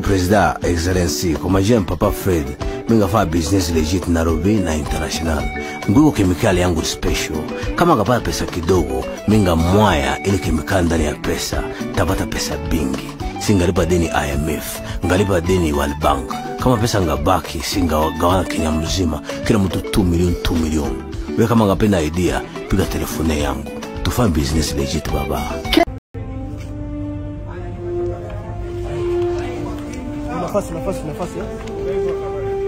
President Excellency kwa majina Papa Fred mingafanya business legit Nairobi na international nguiko kemikali yangu special kama ngapata pesa kidogo minga mwaya ili kemikali ndani ya pesa tapata pesa bingi singalipa deni IMF ngalipa deni World Bank kama pesa ngabaki singagawana Kenya mzima kila mtu 2 milioni 2 milioni we kama ngapenda idea piga telefone yangu tufanye business legit baba nafasi nafasi nafasi eh?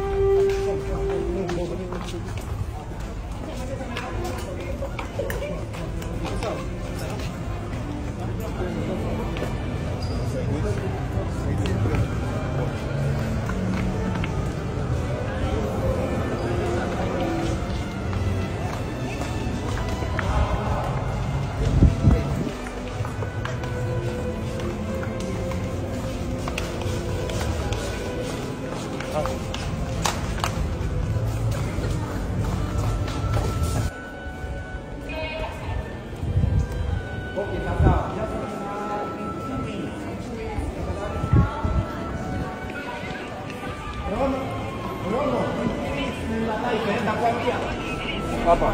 Hapa.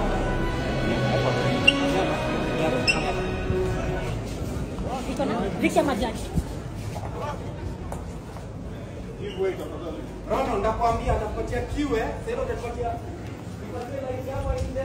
iko na viti ya majaji. Rono, ndakwambia atakupatia kiwe, sasa utapatia nipatie light yako ile.